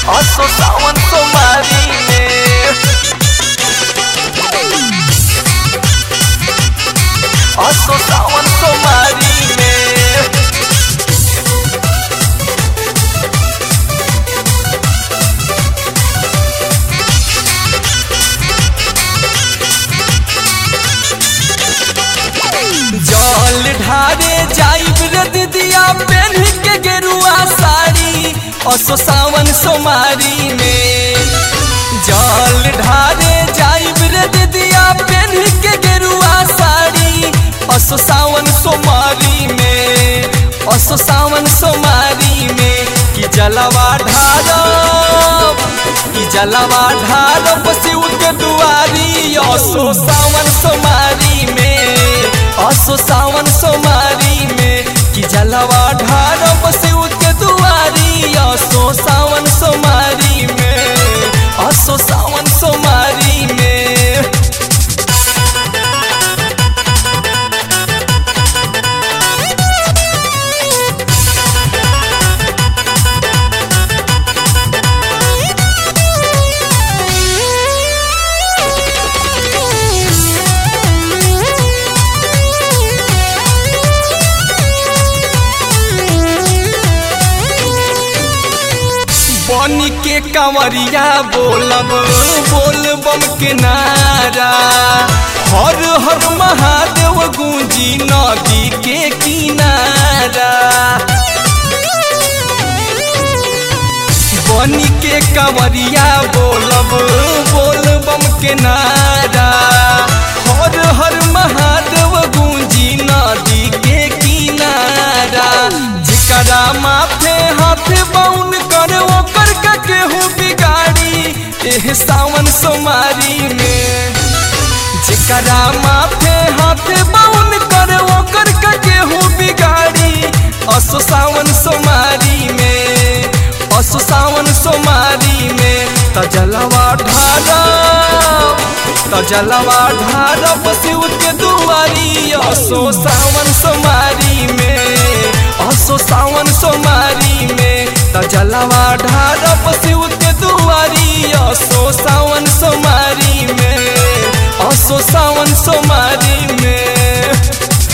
असो सावन सोमारी में असो सावन सोमारी में जल ढारे जाइब रे दीदिया पेन के गेरुआ साड़ी असो सावन सोमारी में जल ढारे जाइब रे दीदिया पेन के गेरुआ साड़ी असो सावन सोमारी में असो सावन सोमारी में कि जलवा ढारब कि जलवा ढारब शिव के दुआरी असो सावन सोमारी में असो सावन सोमारी में कि जलवा ढारब शिव के दुआरी असो सावन सोमारी में असो सावन सोमारी में बनी के कंवरिया बोलब बोल बम के नारा हर हर महादेव गूंजी नदी के किनारा बनी के कंवरिया बोलब बोल बम के नारा हर हर महादेव गूंजी नदी के किनारा जिकरा माथे हाथ बाउन कर ओकर का केहू बिगाड़ी एह सावन सोमारी में जिकरा माथे हाथ बाउन कर ओकर का केहू बिगाड़ी असो सावन सोमारी में असो सावन सोमारी में तजलवा ढारा तजलवा ढारा शिव के दुआरी असो सावन सोमारी में असो सावन सोमारी में तजलवा ढारा शिव के दुआरी असो सावन सोमारी में असो सावन सोमारी में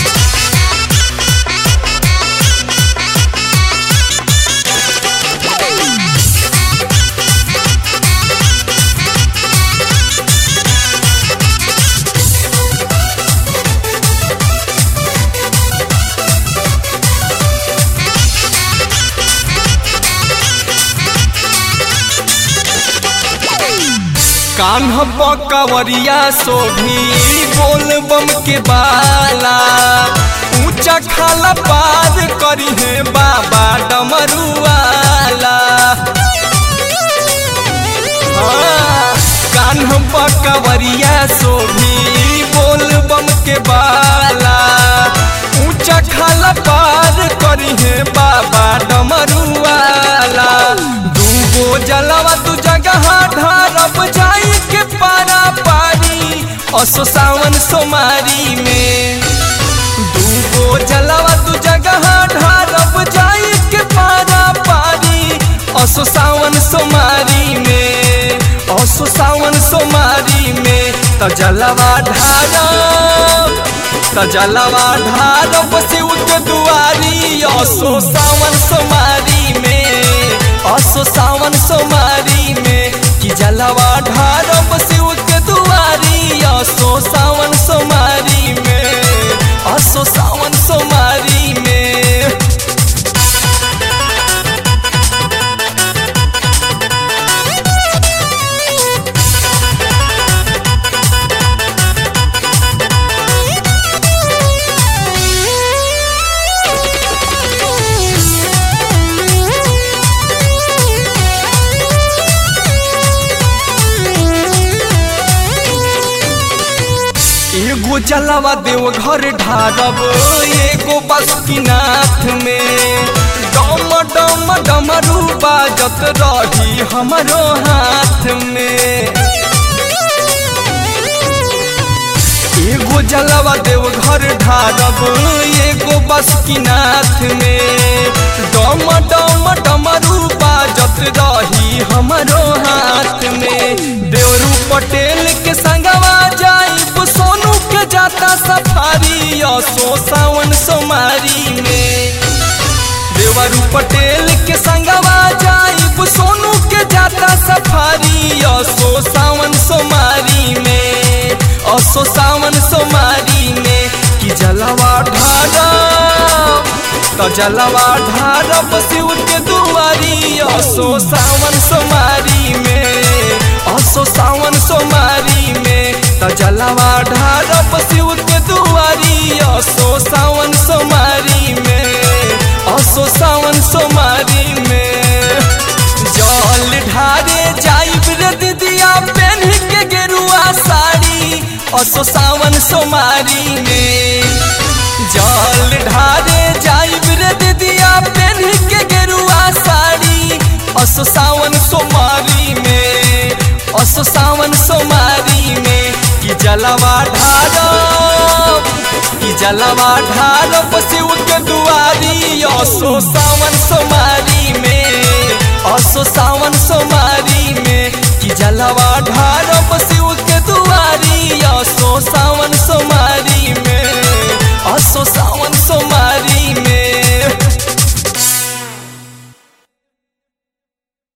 कान्ह पकवरिया सोभी बोल बम के बाला ऊंचा खाला पार करी है बाबा डमरुआला हाँ, कान्ह पकवरिया सोभी बोल बम के बाला ऊंचा खाला पार करी है बाबा डमरुआला दूगो जलवा तू जगह ढारब जाई के पारा पारी असो सावन सोमारी में दूगो जलवा तू जगह ढारब जाई के पारा पारी असो सावन सोमारी में असो सावन सोमारी में त जलवा ढारब त जलवा ढारब शिव के दुआरी असो सावन सोमारी में असो सावन सोमारी में कि जलवा ढारब शिव के दुआरी असो सावन सोमारी में असो सावन सोमारी में एगो जलवा देव घर ढारब एगो बासुकीनाथ में डम डम डमरू बाजत रही हमरो हाथ में एगो जलवा देव घर ढारब एगो बासुकीनाथ में डम डम डमरू बाजत रही हम जाता सफारी असो सावन सोमारी में देवरू पटेल के संगवा जाइब सोनू के जाता सफारी असो सावन सोमारी में असो सावन सोमारी में कि जलवा ढारब तो जलवा ढारब शिव के दुआरी असो सावन सोमारी में असो सावन सोमारी में तो जलवा ढारब शिव के दुआरी असो सावन सोमारी में असो सावन सोमारी में जल ढारे जाइब रे दीदिया पहन के गेरुआ साड़ी असो सावन सोमारी में जल ढारे जाइब रे दीदिया पहन के गेरुआ साड़ी असो सावन सोमारी में असो सावन सोमारी में कि जलवा ढारब कि जलवा ढारब शिव के दुआरी असो सावन सोमारी में